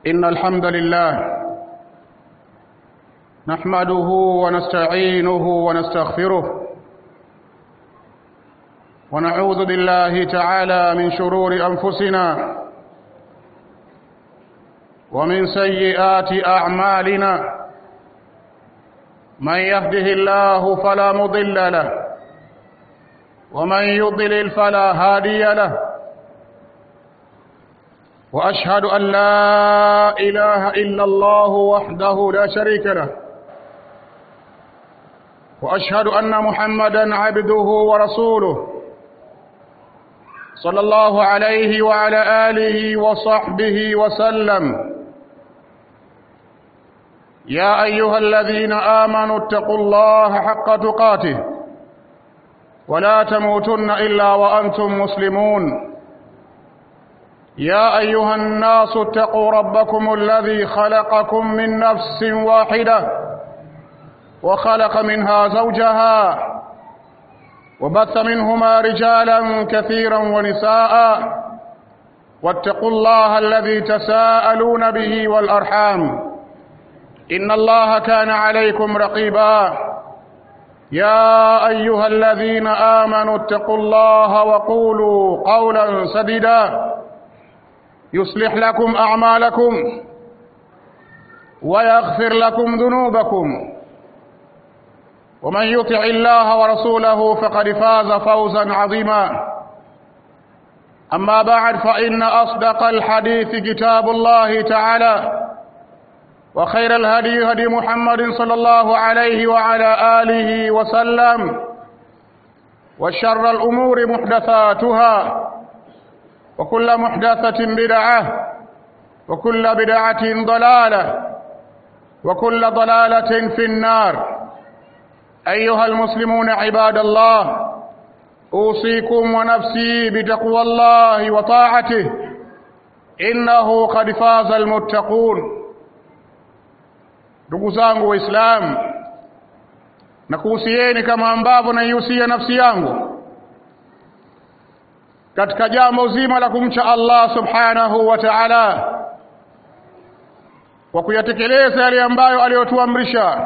إن الحمد لله نحمده ونستعينه ونستغفره ونعوذ بالله تعالى من شرور أنفسنا ومن سيئات أعمالنا من يهده الله فلا مضل له ومن يضلل فلا هادي له واشهد ان لا اله الا الله وحده لا شريك له واشهد ان محمدا عبده ورسوله صلى الله عليه وعلى اله وصحبه وسلم يا ايها الذين امنوا اتقوا الله حق تقاته ولا تموتن الا وانتم مسلمون يا ايها الناس اتقوا ربكم الذي خلقكم من نفس واحده وخلق منها زوجها وبث منهما رجالا كثيرا ونساء واتقوا الله الذي تساءلون به والارحام ان الله كان عليكم رقيبا يا ايها الذين امنوا اتقوا الله وقولوا قولا سديدا يصلح لكم اعمالكم ويغفر لكم ذنوبكم ومن يطع الله ورسوله فقد فاز فوزا عظيما اما بعد فان اصدق الحديث كتاب الله تعالى وخير الهدي هدي محمد صلى الله عليه وعلى اله وسلم وشر الامور محدثاتها وكل محدثة بدعة وكل بدعة ضلالة وكل ضلالة في النار أيها المسلمون عباد الله أوصيكم ونفسي بتقوى الله وطاعته إنه قد فاز المتقون ndugu zangu waislamu na kuhusieni kama ambavyo naihusia nafsi yangu katika jambo zima la kumcha Allah subhanahu wa ta'ala kwa kuyatekeleza yale ambayo aliyotuamrisha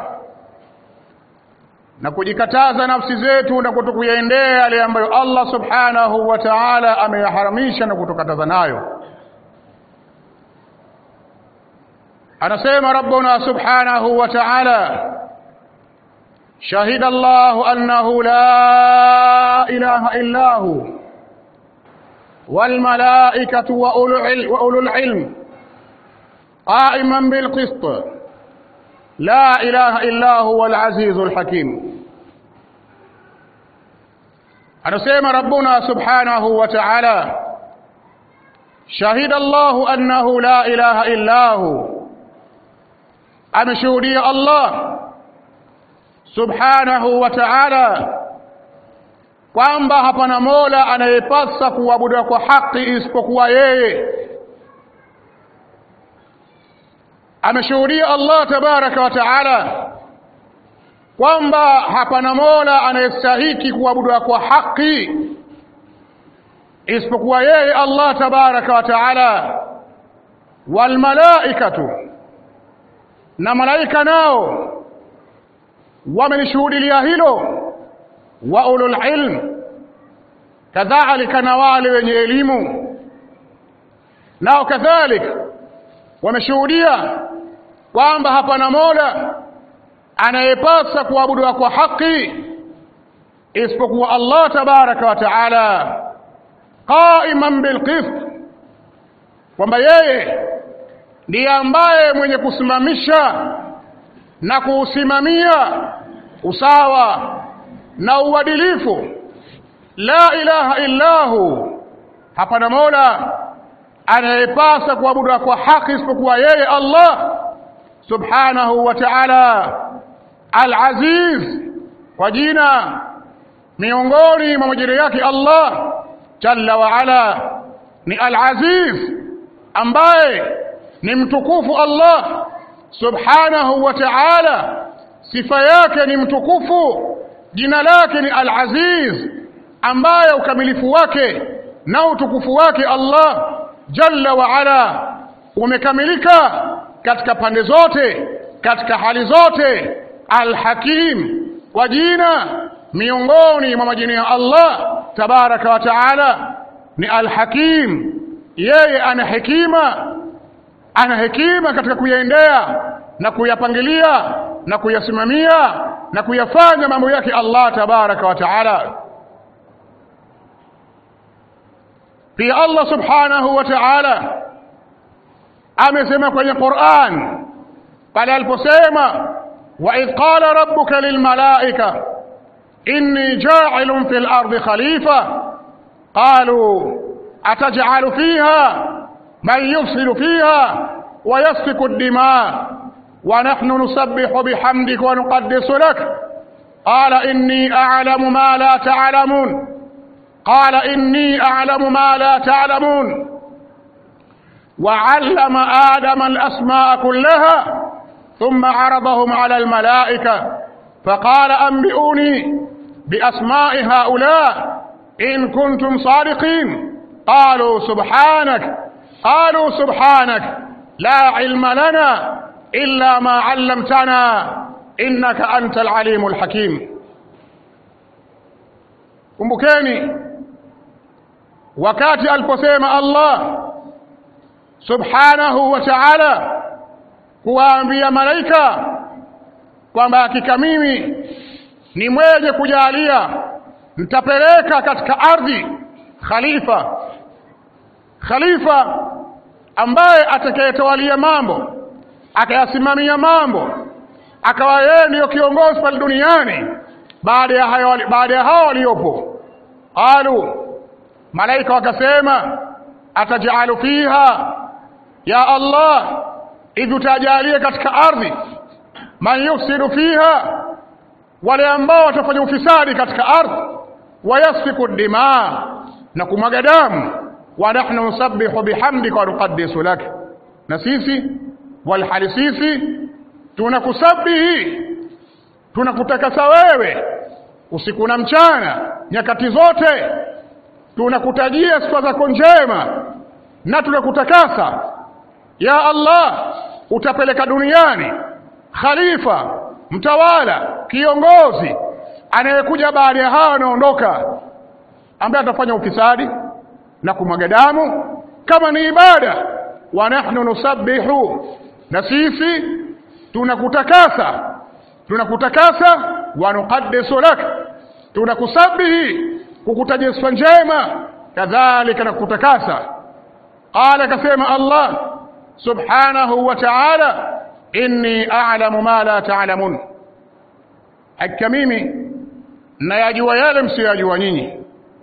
na kujikataza nafsi zetu na kutokuyaendea yale ambayo Allah subhanahu wa ta'ala ameyaharamisha na kutukataza nayo anasema rabbuna subhanahu wa ta'ala shahida Allah annahu la ilaha illa hu والملائكة وأولو العلم قائما بالقسط لا إله إلا هو العزيز الحكيم anasema rabbuna subhanahu wa ta'ala shahida Allahu annahu la ilaha illa hu ameshuhudia Allah subhanahu wa ta'ala kwamba hapana mola anayepasa kuabudiwa kwa haki isipokuwa yeye ameshuhudia Allah tabaraka wa taala kwamba hapana mola anayestahiki kuabudiwa kwa haki isipokuwa yeye Allah tabaraka wa taala walmalaikatu na malaika nao wamelishuhudilia hilo wa ulul ilm kadhalika na wale wenye elimu nao kadhalika wameshuhudia kwamba hapana mola anayepasa kuabudiwa kwa haki isipokuwa Allah tabaraka wa taala qaiman bilqist kwamba yeye ndiye ambaye mwenye kusimamisha na kuusimamia usawa na uadilifu la ilaha illahu hapana mola anayepasa kuabudiwa kwa haki isipokuwa yeye Allah subhanahu wa ta'ala al-aziz kwa jina miongoni mwa majina yake Allah jalla wa ala ni al-aziz ambaye ni mtukufu Allah subhanahu wa ta'ala sifa yake ni mtukufu jina lake ni al-aziz ambaye ukamilifu wake na utukufu wake Allah jalla wa ala umekamilika katika pande zote katika hali zote alhakim kwa jina miongoni mwa majina ya Allah tabaraka wa taala ni alhakim yeye ana hekima ana hekima katika kuyaendea na kuyapangilia na kuyasimamia na kuyafanya mambo yake Allah tabaraka wa taala pia Allah subhanahu wa ta'ala amesema kwenye Qur'an pale aliposema wa idh qala rabbuka lilmalaika inni ja'ilun fil ardi khalifa qalu ataj'alu fiha man yufsidu fiha wa yasfiku ad-dima wa nahnu nusabbihu bihamdika wa nuqaddisu lak qala inni a'lamu ma la ta'lamun قال إني أعلم ما لا تعلمون وعلم آدم الأسماء كلها ثم عرضهم على الملائكة فقال أنبئوني بأسماء هؤلاء إن كنتم صادقين قالوا سبحانك قالوا سبحانك لا علم لنا إلا ما علمتنا إنك أنت العليم الحكيم kumbukeni wakati aliposema Allah subhanahu wa ta'ala kuwaambia malaika kwamba hakika mimi ni mwenye kujalia nitapeleka katika ardhi khalifa khalifa ambaye atakayetawalia mambo akayasimamia mambo akawa yeye ndiyo kiongozi pale duniani baada ya hayo baada ya hao waliopo qalu malaika wakasema atajalu fiha ya allah hivi utajalie katika ardhi man yufsidu fiha wale ambao watafanya ufisadi katika ardhi wayasfiku dima na kumwaga damu wa nahnu nusabbihu bihamdika wa nuqaddisu lak na sisi walhali sisi tunakusabihi tunakutakasa wewe usiku na mchana nyakati zote tunakutajia sifa zako njema na tunakutakasa ya Allah utapeleka duniani khalifa mtawala kiongozi anayekuja baada ya hawa wanaondoka ambaye atafanya ufisadi na kumwaga damu kama ni ibada wa nahnu nusabbihu na sisi tunakutakasa tunakutakasa wa nuqaddisu lak tunakusabihi kukutajia sifa njema kadhalika na kukutakasa qala kasema Allah subhanahu wa ta'ala inni a'lamu ma la ta'lamun hakika mimi nayajua yale msiyajua nyinyi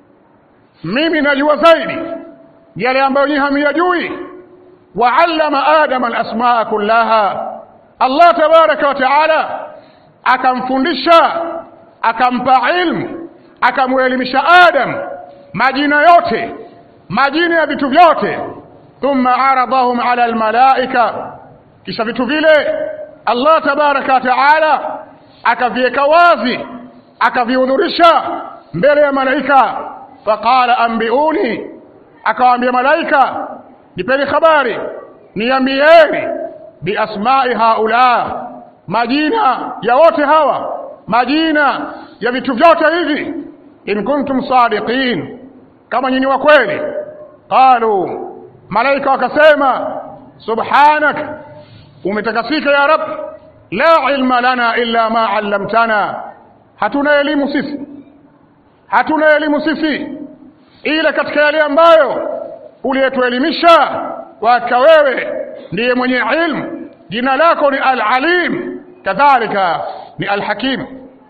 mimi najua zaidi yale ambayo nyinyi hamyajui wa 'allama adama al-asmaa kullaha Allah tabaraka wa ta'ala akamfundisha akampa ilmu akamuelimisha Adam majina yote majina ya vitu vyote thumma aradahum ala almalaika kisha vitu vile Allah tabaraka wa taala akaviweka wazi akavihudhurisha mbele ya malaika faqala ambiuni akawaambia malaika nipeni habari niambieni biasmai haula majina ya wote hawa majina ya vitu vyote hivi in kuntum sadiqin kama nyinyi wa kweli qalu malaika wakasema subhanak umetakasika ya rab la ilma lana illa ma allamtana hatuna elimu sisi hatuna elimu sisi ila katika yale ambayo uliyetuelimisha waka wewe ndiye mwenye ilmu jina lako ni al-alim kadhalika ni al-hakim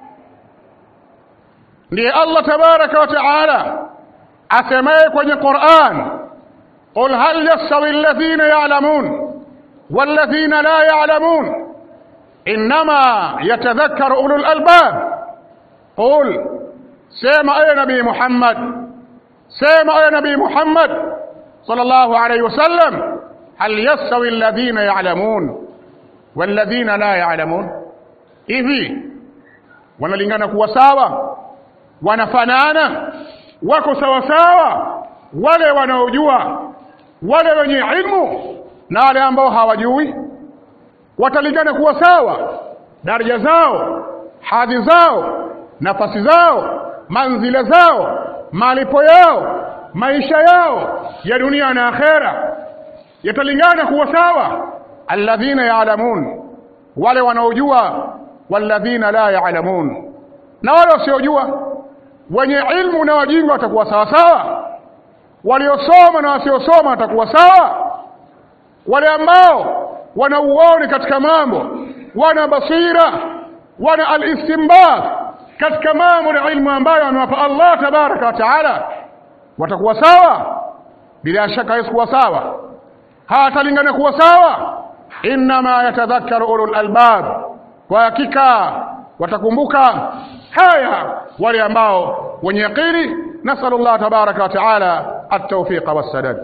ndiye Allah tabaraka wa taala asemaye kwenye Qur'an qul hal yastawi alladhina ya'lamun walladhina la ya'lamun inma yatadhakkaru ulul albab qul sema ayo nabii Muhammad sema ayo nabii Muhammad sallallahu alayhi wasallam hal yastawi alladhina ya'lamun walladhina la ya'lamun hivi wanalingana kuwa sawa wanafanana wako sawa sawa wale wanaojua wale wenye ilmu na wale ambao hawajui watalingana kuwa sawa daraja zao hadhi zao nafasi zao manzila zao malipo yao maisha yao ya dunia na akhera yatalingana kuwa sawa alladhina ya'lamun wale wanaojua walladhina la ya'lamun na wale wasiojua wenye ilmu na wajinga watakuwa sawa sawa waliosoma na wasiosoma watakuwa sawa wale ambao wana uoni katika mambo wana basira wana alistinbat katika mambo na ilmu ambayo amewapa Allah tabaraka wa taala watakuwa sawa bila shaka hawezi kuwa sawa hawatalingana kuwa sawa innama yatadhakkaru ulul albab kwa hakika watakumbuka haya wale ambao wenye yaqini nasalu Allah tabaraka wa taala at-tawfiq was-sadad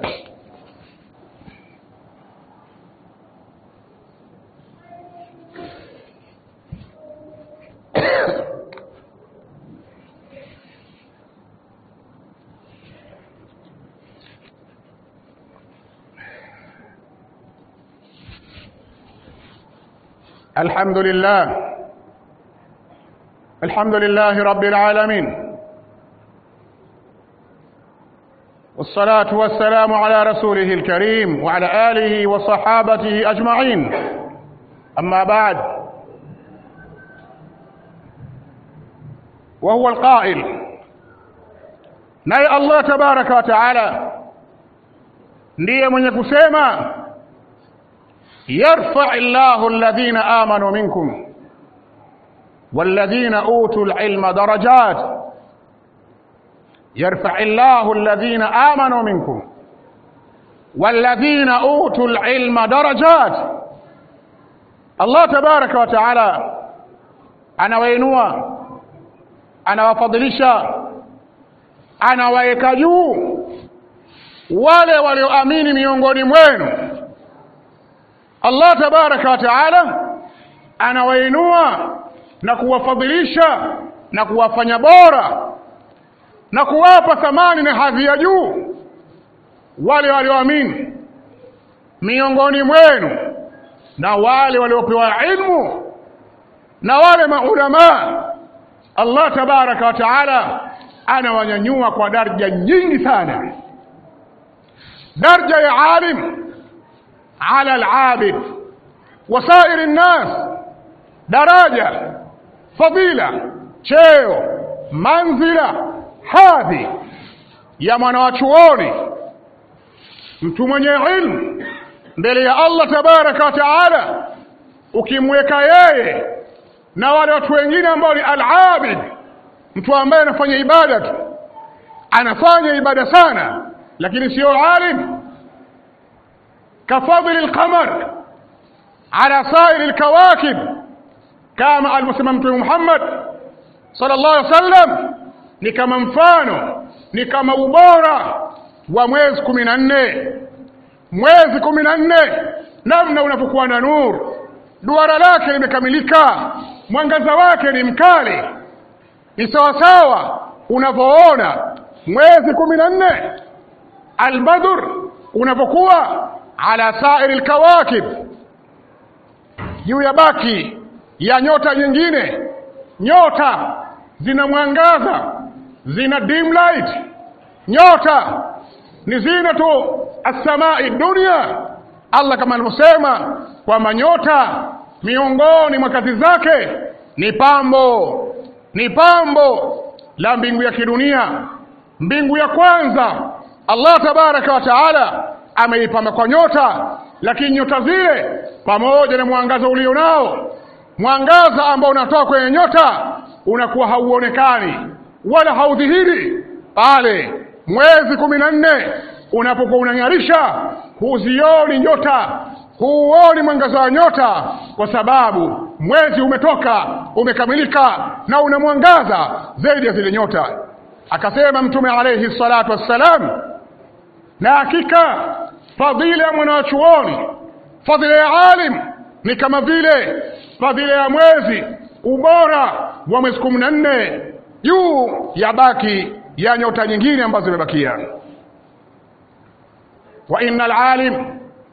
الحمد لله الحمد لله رب العالمين والصلاة والسلام على رسوله الكريم وعلى آله وصحابته أجمعين أما بعد وهو القائل ناي الله تبارك وتعالى ndiye mwenye kusema يرفع الله الذين آمنوا منكم والذين أوتوا العلم درجات يرفع الله الذين آمنوا منكم والذين أوتوا العلم درجات الله تبارك وتعالى anawainua anawafadhilisha anawaweka juu wale walioamini miongoni mwenu Allah tabaraka wa taala anawainua na kuwafadhilisha na kuwafanya bora na kuwapa thamani na hadhi ya juu wale walioamini miongoni mwenu na wale waliopewa ilmu na wale maulama Allah tabaraka wa taala anawanyanyua kwa daraja nyingi sana daraja ya alim على العابد وسائر الناس daraja fadila cheo manzila hadhi ya mwanawachuoni mtu mwenye ilmu mbele ya Allah tabaraka wa taala ukimweka yeye na wale watu wengine ambao ni al-abid mtu ambaye anafanya ibada tu anafanya ibada sana lakini sio alim كفضل القمر على سائر الكواكب كما المسلم محمد صلى الله عليه وسلم ni kama mfano ni kama ubora wa mwezi kumi na nne mwezi kumi na nne namna unapokuwa na nuru duara lake limekamilika mwangaza wake ni mkali ni sawasawa unavyoona mwezi kumi na nne albadr unapokuwa ala sairi lkawakib juu ya baki ya nyota nyingine nyota zina mwangaza zina dim light nyota ni zinatu assamai dunia allah kama alivyosema kwamba nyota miongoni mwa kazi zake ni pambo ni pambo la mbingu ya kidunia mbingu ya kwanza allah tabaraka wa taala ameipamba kwa nyota lakini nyota zile pamoja na mwangaza ulio nao mwangaza ambao unatoka kwenye nyota unakuwa hauonekani wala haudhihiri pale mwezi kumi na nne unapokuwa unang'arisha huzioni nyota huuoni mwangaza wa nyota kwa sababu mwezi umetoka umekamilika na una mwangaza zaidi ya zile nyota akasema mtume alayhi salatu wassalam na hakika fadhila ya mwanachuoni fadhila ya alim ni kama vile fadhila ya mwezi ubora wa mwezi kumi na nne juu ya baki ya nyota nyingine ambazo zimebakia wa inna alalim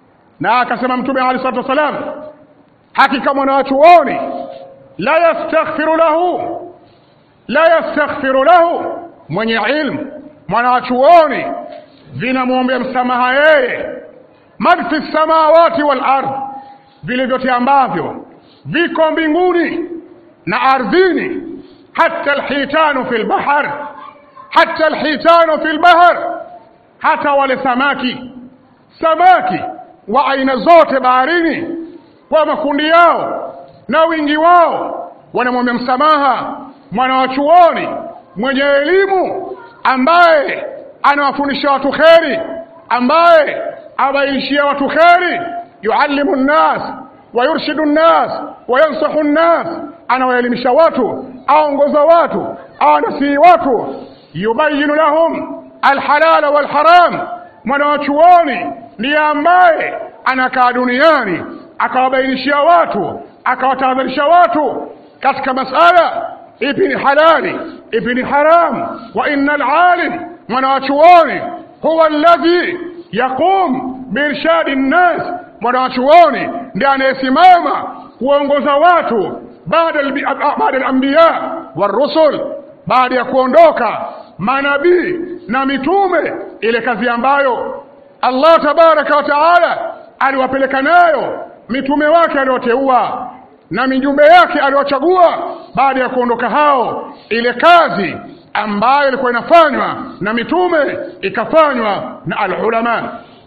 na akasema mtume alayhi salatu wasalam hakika mwanachuoni la yastaghfiru lahu la yastaghfiru lahu mwenye ilmu mwanachuoni vinamwombea msamaha yeye man fi samawati wal ardh vile vyote ambavyo viko mbinguni na ardhini hata alhitanu fi lbahar hata alhitanu fi lbahar hata wale samaki samaki wa aina zote baharini kwa makundi yao na wingi wao wanamwambia msamaha mwanawachuoni mwenye elimu ambaye anawafundisha watu kheri ambaye abainishia watu kheri yuallimu nnas wayurshidu nnas wayansahu nnas anawaelimisha watu aongoza watu awanasihi watu yubayinu lahum alhalala walharam mwanawachuoni ndiye ambaye anakaa duniani akawabainishia watu akawatahadharisha watu katika masala ipi ni halali ipi ni haramu wa inna alalim mwanawachuoni huwa alladhi yaqum biirshadi nnas mwanawachuoni ndiye anayesimama kuongoza watu baada alambiya warusul baada ya kuondoka manabii na mitume ile kazi ambayo Allah tabaraka wa taala aliwapeleka nayo mitume wake alioteua na mijumbe yake aliwachagua baada ya kuondoka hao ile kazi ambayo ilikuwa inafanywa na mitume ikafanywa na alulama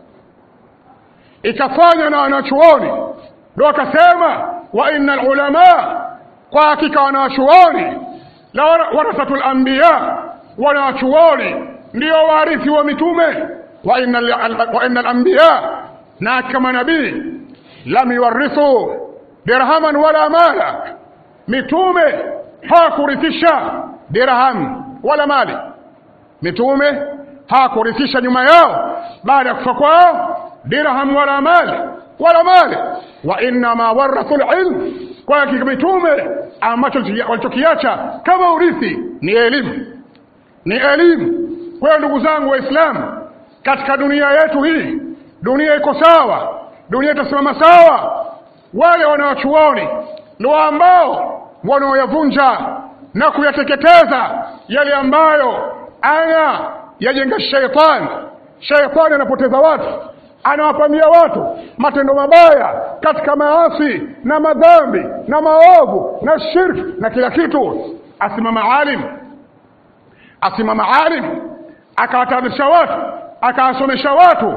ikafanywa na wanachuoni ndio akasema wa inna alulama kwa hakika wanachuoni la warathatul anbiya wanachuoni ndio warithi wa mitume wa inna wa inna alanbiya na kama nabii lam yuwarithu dirhaman wala mala mitume hawakurithisha dirham wala mali mitume hawakurithisha nyuma yao baada ya kufa kwao dirham wala mali wala mali wa innama warathu lilm kwa hakika mitume ambacho walichokiacha kama urithi ni elimu ni elimu kwa hiyo ndugu zangu waislamu katika dunia yetu hii dunia iko sawa dunia itasimama sawa wale wanaochuoni ndio ambao wanaoyavunja na kuyateketeza yale ambayo ana yajenga sheitani sheitani anapoteza watu anawapamia watu matendo mabaya katika maasi na madhambi na maovu na shirki na kila kitu asimama alim asimama alim akawatahadharisha watu akawasomesha watu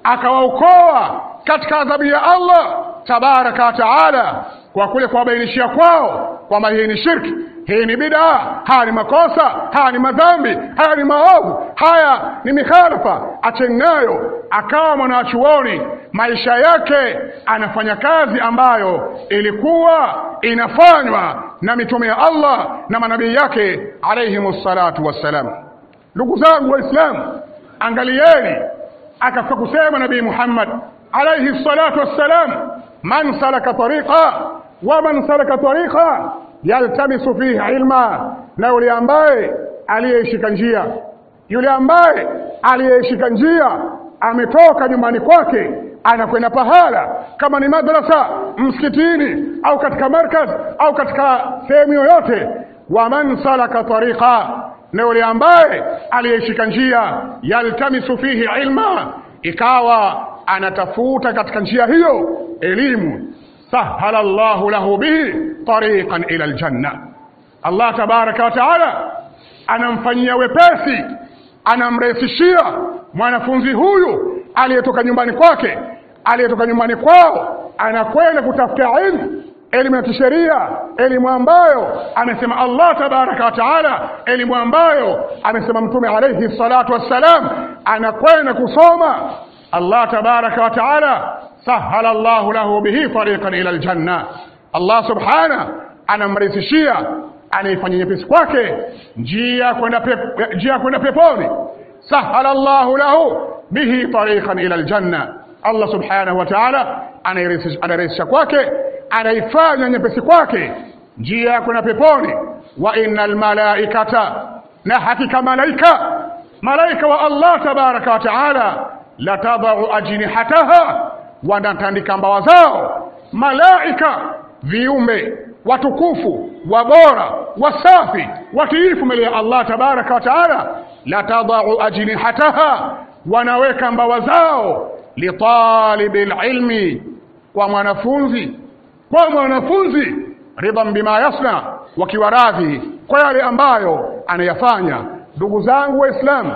akawaokoa katika adhabu ya Allah tabaraka wa taala kwa kule kuwabainishia kwao kwamba hii ni shirki hii ni bidaa haya ni makosa haya ni madhambi haya ni maovu haya ni mikhalafa acheni nayo akawa mwanachuoni maisha yake anafanya kazi ambayo ilikuwa inafanywa na mitume ya Allah na manabii yake alayhimus salatu wassalam ndugu zangu waislamu angalieni akafika kusema nabii Muhammad alayhi salatu wassalam man salaka tariqa wa man salaka tariqa yaltamisu fihi ilma na yule ambaye aliyeishika njia yule ambaye aliyeishika njia ametoka nyumbani kwake anakwenda pahala kama ni madrasa msikitini au katika markaz au katika sehemu yoyote wa man salaka tariqa na yule ambaye aliyeishika njia yaltamisu fihi ilma ikawa anatafuta katika njia hiyo elimu sahala Allahu lahu bihi tariqan ila aljanna Allah tabaraka wa taala anamfanyia wepesi anamrahisishia mwanafunzi huyu aliyetoka nyumbani kwake aliyetoka nyumbani kwao anakwenda kutafuta ilmu elimu ya kisheria elimu ambayo amesema Allah tabaraka wa taala elimu ambayo amesema mtume alayhi salatu wassalam anakwenda kusoma Allah tabaraka wa taala sahala Allahu lahu bihi tariqan ila aljanna Allah subhana anamrahisishia anaifanya nyepesi kwake njia kwenda pep, njia kwenda peponi sahala Allahu lahu bihi tariqan ila aljanna Allah subhanahu wa ta'ala anarahisisha kwake anaifanya nyepesi kwake njia ya kwenda peponi wa innal malaikata na hakika malaika malaika wa Allah tabaraka wa ta'ala latadau ajnihataha wanatandika mbawa zao malaika viumbe watukufu wabora wasafi watiifu mbele ya Allah tabaraka wa taala la tadau ajnihataha wanaweka mbawa zao litalibi lilmi kwa mwanafunzi kwa mwanafunzi ridhan bima yasna wakiwa radhi kwa yale ambayo anayafanya ndugu zangu waislamu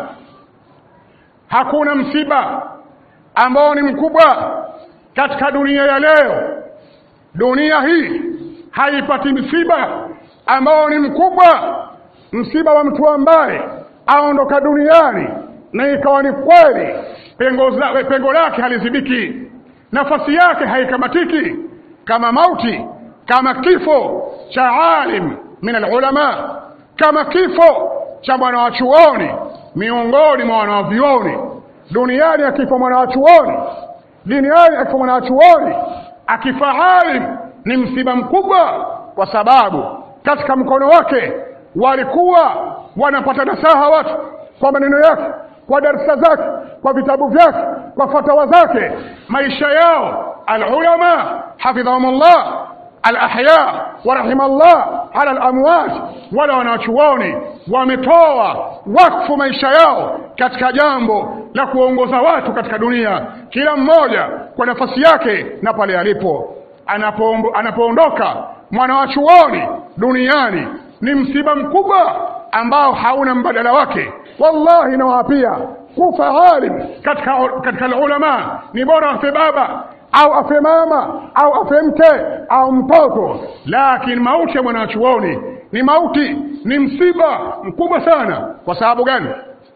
hakuna msiba ambao ni mkubwa katika dunia ya leo dunia hii haipati msiba ambao ni mkubwa msiba wa mtu ambaye aondoka duniani na ikawa ni kweli pengo, za- pengo lake halizibiki nafasi yake haikamatiki kama mauti kama kifo cha alim min alulama kama kifo cha mwana wa chuoni miongoni mwa wanawavyuoni duniani akifa mwana wa chuoni duniani akifa mwana wa chuoni akifa alim ni msiba mkubwa kwa sababu katika mkono wake walikuwa wanapata nasaha watu kwa maneno yake kwa darsa zake kwa vitabu vyake kwa fatawa zake maisha yao alulama hafidhahumullah alahya warahima Allah ala alamwat wala wanachuoni wametoa wakfu maisha yao katika jambo la kuongoza watu katika dunia kila mmoja kwa nafasi yake na pale alipo Anapoombo- anapoondoka mwana wa chuoni duniani ni msiba mkubwa ambao hauna mbadala wake wallahi nawaapia kufa alim katika katika ulama ni bora afe baba au afe mama au afe mke au mtoto lakini mauti ya mwanachuoni ni mauti ni msiba mkubwa sana kwa sababu gani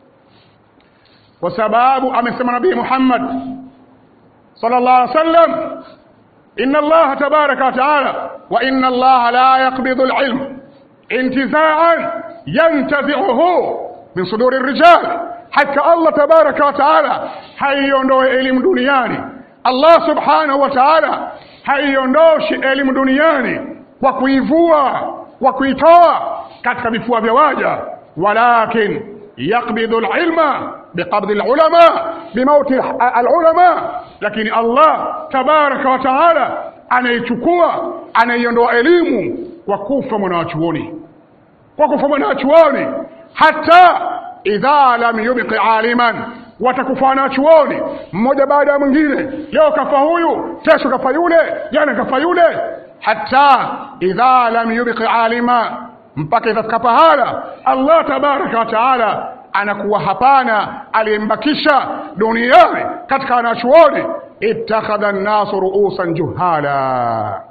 kwa sababu amesema nabii Muhammad sallallahu alaihi wasallam inna Allah tabaraka wa taala wa inna Allah la yaqbidu al-ilm intiza'an yantazi'uhu min suduri ar-rijal hakika Allah tabaraka wa taala haiondoe elimu duniani Allah subhanahu wa ta'ala haiondoshi elimu duniani kwa kuivua kwa kuitoa katika vifua vya waja walakin yaqbidu alilma biqabdi alulama bimauti alulama lakini Allah tabaraka wa taala anaichukua anaiondoa elimu kwa kufa mwanachuoni kwa kufa mwanachuoni hata idha lam yubqi aliman watakufa wanachuoni mmoja baada ya mwingine leo kafa huyu kesho kafa yule jana kafa yule hata idha lam yubqi alima mpaka itafika pahala Allah tabaraka wa taala anakuwa hapana aliyembakisha duniani katika wanachuoni ittakhadha an-nasu ru'usan juhala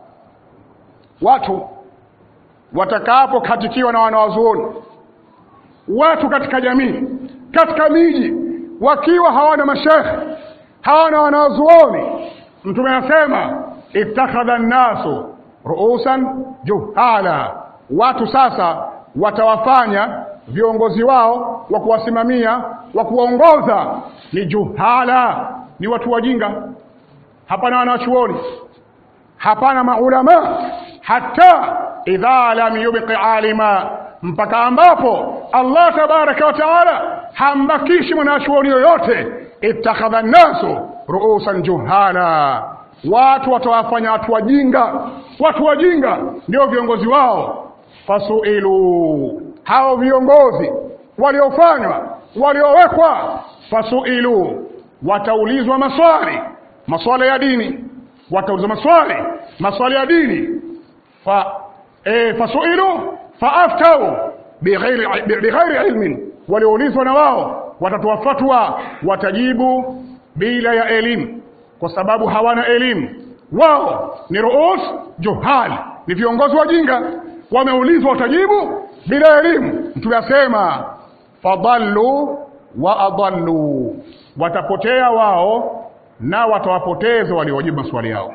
watu watakapokatikiwa na wanawazuoni watu katika jamii katika miji wakiwa hawana mashekhe hawana wanazuoni mtume anasema ittakhadha nnasu ruusan juhala watu sasa watawafanya viongozi wao wa kuwasimamia wa kuwaongoza ni juhala ni watu wajinga hapana wanachuoni hapana maulama hata idha lam yubqi alima mpaka ambapo Allah tabaraka wa taala hambakishi mwanachuoni yoyote ittakhadha nnasu ruusan juhala watu watawafanya watu wajinga watu wajinga ndio viongozi wao fasuilu hao viongozi waliofanywa waliowekwa fasuilu wataulizwa maswali maswali ya dini wataulizwa maswali maswali ya dini fa e, fasuilu faaftau bighairi bighairi ilmin walioulizwa na wao watatoa fatwa watajibu bila ya elimu kwa sababu hawana elimu wao ni ruus juhal ni viongozi wajinga wameulizwa watajibu bila elimu mtume asema fadallu wa adallu watapotea wao na watawapoteza waliojibu maswali yao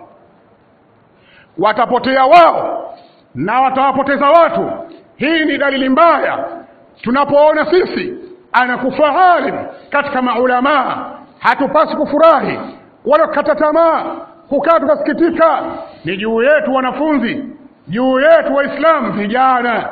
watapotea wao na watawapoteza watu hii ni dalili mbaya tunapoona sisi anakufa alim katika maulamaa hatupasi kufurahi wala kukata tamaa kukaa tukasikitika ni juu yetu wanafunzi juu yetu waislamu vijana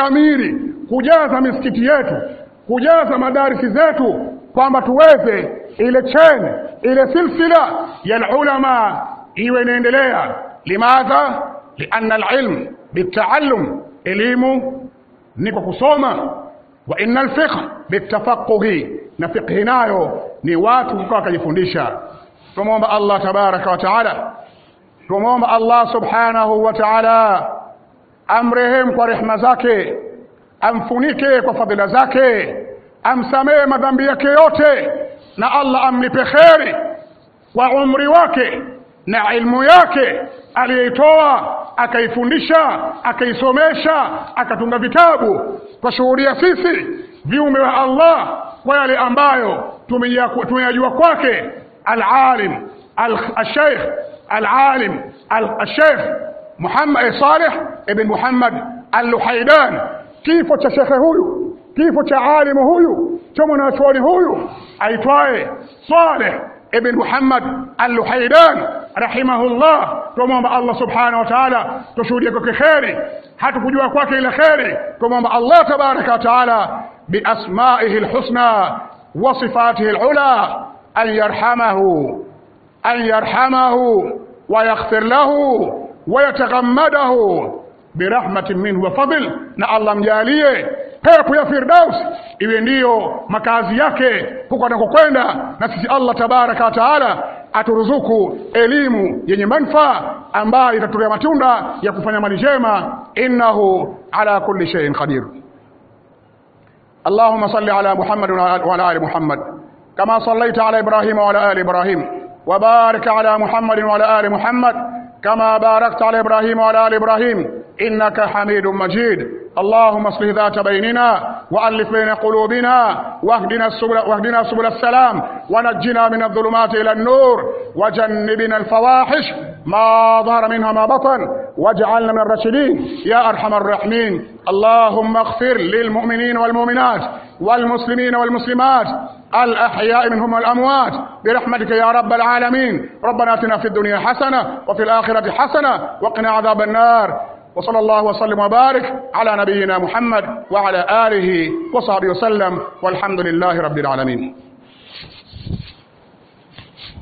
tushamiri kujaza misikiti yetu kujaza madarisi zetu kwamba tuweze ile chain ile silsila ya ulama iwe inaendelea limadha lianna alilm bitaallum elimu ni kwa kusoma wa inna alfiqh bitafaquhi na fiqhi nayo ni watu kukaa wakajifundisha tumwomba Allah tabaraka wa taala tumwomba Allah subhanahu wa taala amrehemu kwa rehema zake amfunike kwa fadhila zake amsamehe madhambi yake yote na Allah amlipe kheri kwa umri wake na ilmu yake aliyeitoa akaifundisha akaisomesha akatunga vitabu twashuhudia sisi viumbe wa Allah kwa yale ambayo tumeyajua kwake alalim alsheikh alalim alsheikh Muhammad Saleh ibn Muhammad al-Luhaidan kifo cha shekhe huyu kifo cha alimu huyu cha mwanachuoni huyu aitwaye Saleh ibn Muhammad al-Luhaidan rahimahullah tumwomba Allah subhanahu wa ta'ala tushuhudie kwake kheri hatukujua kwake ile kheri tumwomba Allah tabaraka wa ta'ala biasmaihi alhusna wa sifatihi alula an yarhamahu an yarhamahu wa yaghfir lahu wa yataghammadahu birahmatin minhu wa fadl na Allah mjalie pepo ya Firdaus iwe ndiyo makazi yake huko anakokwenda na sisi Allah tabaraka wa taala aturuzuku elimu yenye manufaa ambayo itatolea matunda ya kufanya mali njema innahu ala kulli shay'in qadir اللهم صل على محمد وعلى ال محمد كما صليت على ابراهيم وعلى ال ابراهيم وبارك على محمد وعلى ال محمد كما باركت على ابراهيم وعلى ال ابراهيم انك حميد مجيد اللهم اصلح ذات بيننا والف بين قلوبنا واهدنا السبل واهدنا سبل السلام ونجنا من الظلمات الى النور وجنبنا الفواحش ما ظهر منها ما بطن واجعلنا من الراشدين يا ارحم الراحمين اللهم اغفر للمؤمنين والمؤمنات والمسلمين والمسلمات الأحياء منهم والأموات برحمتك يا رب العالمين ربنا اتنا في الدنيا حسنة وفي الآخرة حسنة وقنا عذاب النار وصلى الله وسلم وبارك على نبينا محمد وعلى آله وصحبه وسلم والحمد لله رب العالمين